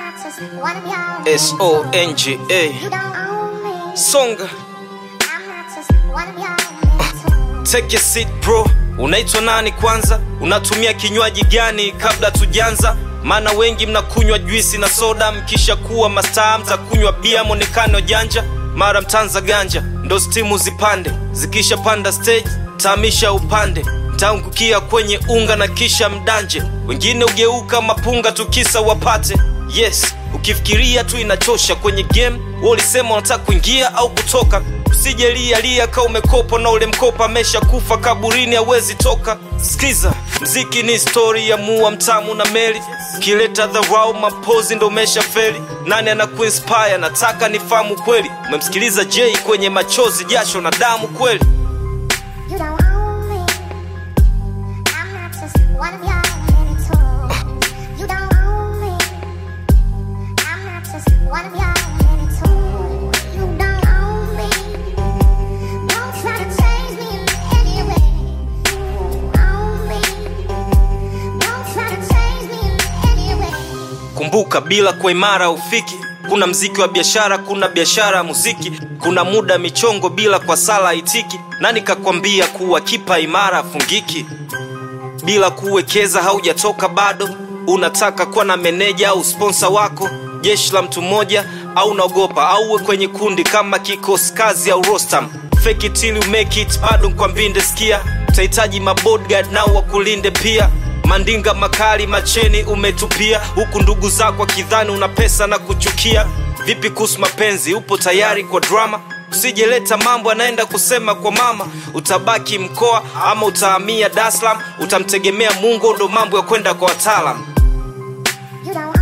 just one of y'all. S O N G You A don't own me. Songa I'm not just one of y'all. Take your seat bro, unaitwa nani kwanza? Unatumia kinywaji gani kabla tujanza? Maana wengi mnakunywa juisi na soda, mkisha kuwa mastaa mtakunywa bia, mwonekano janja, mara mtanza ganja, ndo stimu zipande, zikisha panda stage taamisha upande, mtaangukia kwenye unga na kisha mdanje, wengine ugeuka mapunga tukisa wapate. Yes, ukifikiria tu inachosha kwenye game, wewe ulisema unataka kuingia au kutoka usije lia lia ka umekopa na ule mkopa amesha kufa kaburini hawezi toka skiza mziki ni stori ya mua mtamu na meli ukileta dharau mapozi ndo umesha feli nani anakuinspire nataka nifahamu kweli umemsikiliza j kwenye machozi jasho na damu kweli You don't own me. I'm not just one of y'all. You don't own me. I'm not just one of y'all. You don't own me. Don't try to change me in any way. Own me. Don't try to change me in any way. kumbuka bila kwa imara ufiki kuna mziki wa biashara kuna biashara ya muziki kuna muda michongo bila kwa sala itiki nani kakwambia kuwa kipa imara afungiki bila kuwekeza haujatoka bado unataka kuwa na meneja au sponsa wako jeshi la mtu mmoja au unaogopa au uwe kwenye kundi kama kikosi kazi au rostam fake it till you make it bado nkwambinde skia utahitaji mabodyguard nao wakulinde pia mandinga makali macheni umetupia huku ndugu zako akidhani una pesa na kuchukia vipi kuhusu mapenzi upo tayari kwa drama usijeleta mambo anaenda kusema kwa mama utabaki mkoa ama utahamia Dar es Salaam utamtegemea mungu ndo mambo ya kwenda kwa wataalam You don't